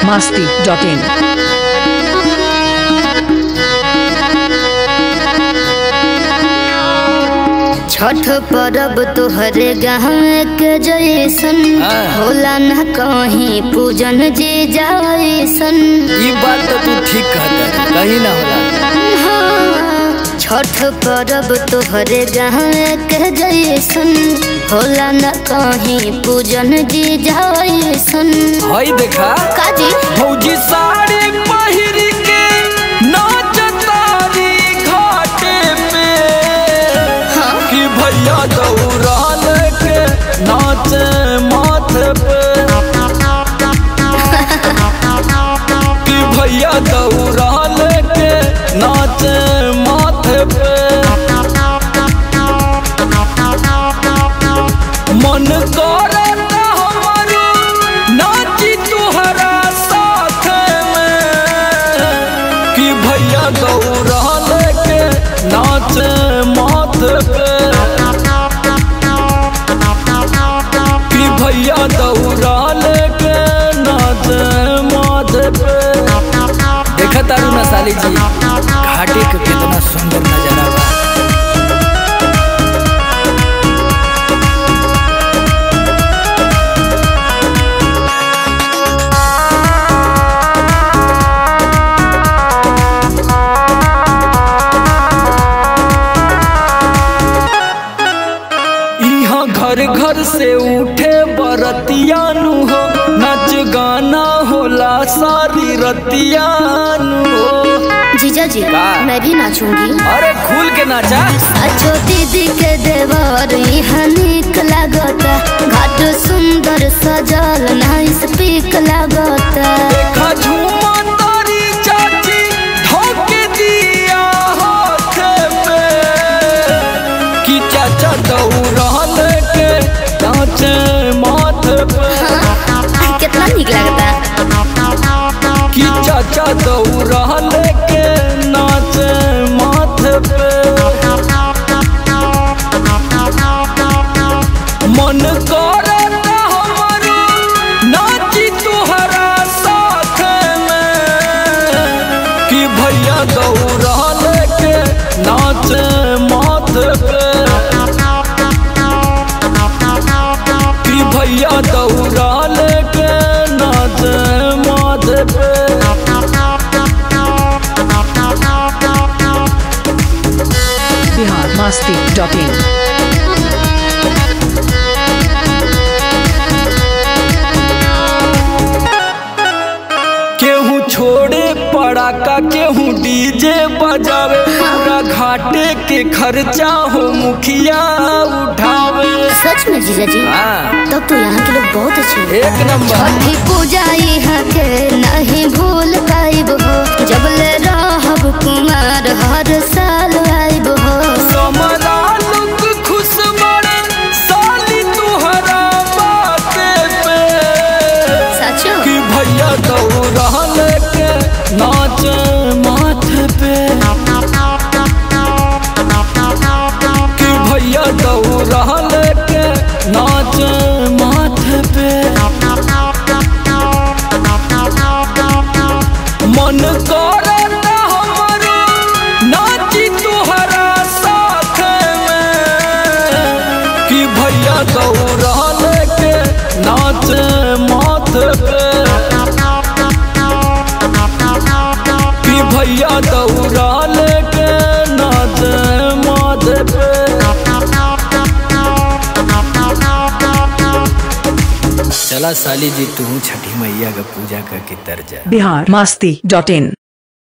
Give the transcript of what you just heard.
masti.in. Chhath परब तोहरे गाँव के जैसन हाँ। होला न कहीं पूजन जी जैसन ई बात तो तू ठीक कहता है कहीं ना होला हाँ, छठ परब तोहरे गाँव के जैसन होला न कहीं पूजन जी जैसन हई देखा काजी फौजी साड़ी पहिर के नाचतारी घाटे पे हाँ। कि भैया दौड़ाल के नाचे माथे पे कि भैया दौड़ाल के नाचे माथे पे मन करत हमारो नाची तुहरा साथ में कि भैया दौड़ा लेके नाचे माथे पे कि भैया दौड़ा लेके नाचे माथे पे देखा तारू ना साली जी घाटी के कितना सुंदर नजारा बा यहाँ घर घर से उठे बरतियानु हो नच गाना होला सारी रतियानु हो जीजा जी का? मैं भी नाचूंगी अरे खुल के नाचा अच्छो दीदी के देवर यहाँ निक लागता घाट सुंदर सजल नाइस पीक लागता देखा झूमा तारी चाची धोके दिया हाथ पे कि चाचा दौड़ा लेके नाचे माथे पे कितना निक लागता कि चाचा दौड़ा लेके नाचे माथे पे मन करत हमारो नाची तुहरा साथ में कि भैया दौड़ा लेके नाचे माथे पे कि भैया दौड़ा लेके नाचे माथे पे Bihar masti.in. केहू छोड़े पड़ाका केहू डीजे बजावे पूरा घाटे के खर्चा हो मुखिया उठावे सच में जीजा जी हाँ, तब तो यहाँ के लोग बहुत अच्छे हैं एक नंबर छठी पूजा यहाँ के नहीं भूल पाइब हो जब ले रहब कुमार हर साल आइब हो समरा लोग खुश बड़े साली तुहरा बाते पे सचो कि भैया दौड़ा लेके नाचे माथे पे कि भैया दौड़ा लेके नाचे माथे पे मन करत हमारो नाची तुहरा साथ में कि भैया दौड़ा लेके नाचे माथे पे कि भैया दौड़ा लेके नाचे माथे पे चला साली जी तू छठी मैया का पूजा करके तर जा Bihar masti.in.